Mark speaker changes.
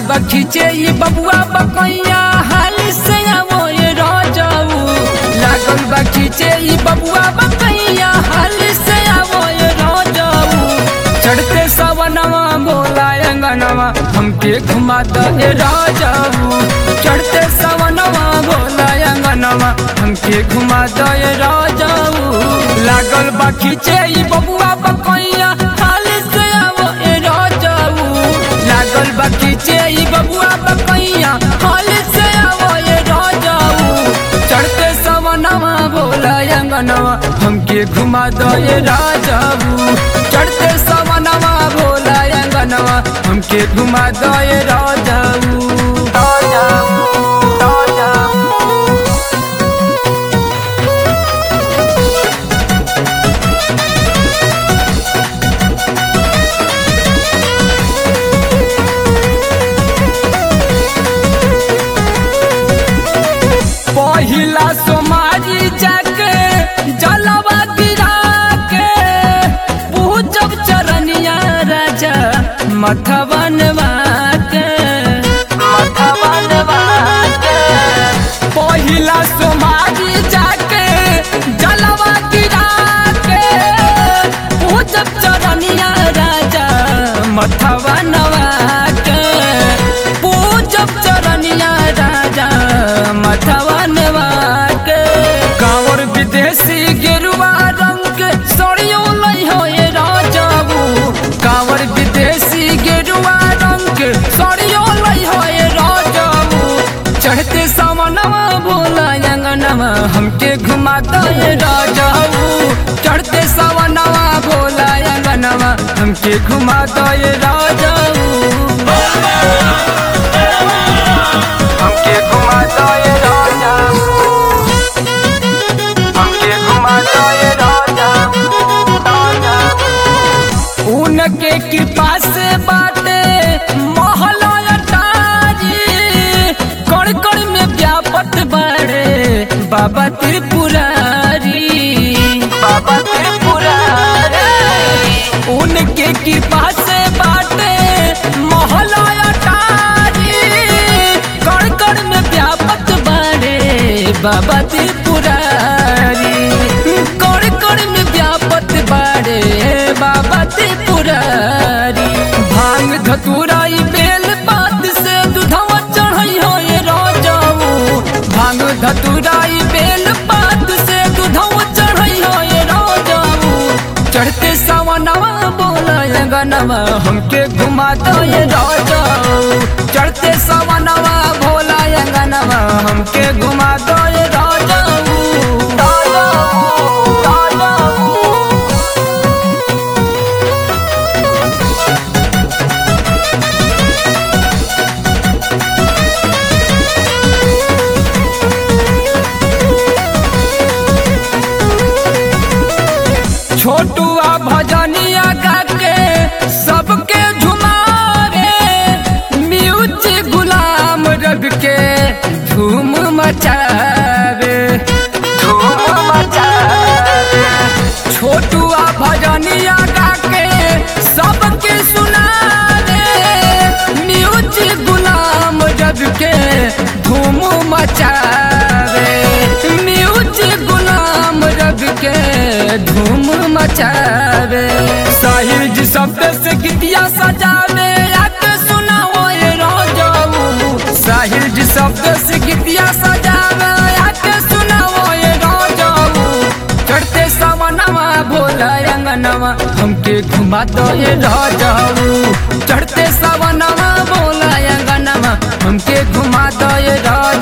Speaker 1: खींचे ये बबुआ बकैया हाल से आवो ये राजाऊ लागल बा खींचे ये बबुआ बकैया हाल से आवो ये राजाऊ चढ़ते सवनवा बोला अंगनवा हमके घुमा दो ये राजाऊ चढ़ते सवनवा बोला अंगनवा हमके घुमा दो ये राजाऊ लागल बा खींचे ये बबुआ बकैया हाल से आवो ये राजाऊ लागल बा खींचे ये बबुआ बकैया हाल से आवो ये राजाऊ चढ़ते सवनवा बोला अंगनवा हमके घुमा दो ये राजाऊ चढ़ते सवनवा बोला अंगनवा हमके घुमा दो ये राजाऊ राजाऊ राजाऊ पहिला सोमारी जाके जलवा गिरा के पूजब चरनिया राजा मथवन के मथवन के पहिला सोमारी जाके जलवा गिरा के पूजब चरनिया राजा मथवन के पूजब चरनिया राजा मथवन के कांवर विदेशी गेरुआ रंग के सड़ियो लई हो ये राजाबू कांवर विदेशी गेरुआ रंग के सड़ियो लई हो ये राजाबू चढ़ते सामनवा बोला अंगनवा हमके घुमाता ये राजाबू चढ़ते सावनवा बोला अंगनवा हमके घुमाता ये राजाबू हमके घुमाता ये राजाबू हमके घुमाता ये राजाबू राजाबू उनके कृपा से बाटे मोहला अटारी कड़ कड़ में व्यापत बड़े बाबा त्रिपुरारी बाबा त्रिपुरारी उनके कृपा से बाटे मोहला अटारी कड़ कड़ में व्यापत बड़े बाबा त्रिपुरारी कड़ कड़ में व्यापत बड़े बाबा त्रिपुरारी भांग धतुराई बेल पात से दुधवा चढ़ई हो ये राजाऊ भांग धतुराई बेल पात से दुधवा चढ़ई हो ये राजाऊ चढ़ते सावनवा बोला गनवा हमके घुमा दो ये राजाऊ चढ़ते सावनवा भोला गनवा हमके घुमा दो ये राजाऊ राजाऊ राजाऊ छोटुआ भजनिया गाके सबके झुमावे म्यूजिक गुलाम रब के धूम मचावे धूम मचावे छोटुआ भजनिया गाके सबके सुनावे म्यूजिक गुलाम रब के धूम मचावे म्यूजिक गुलाम रब के धूम मचावे साहिर जी शब्द से गीतिया सजावे आके सुनाओ ये राजाऊ साहिर जी शब्द से गीतिया सजावे आके सुनाओ ये राजाऊ चढ़ते सावनवा भोला अंगनवा हमके घुमा दो ये राजाऊ चढ़ते सावनवा भोला अंगनवा हमके घुमा दो ये राजा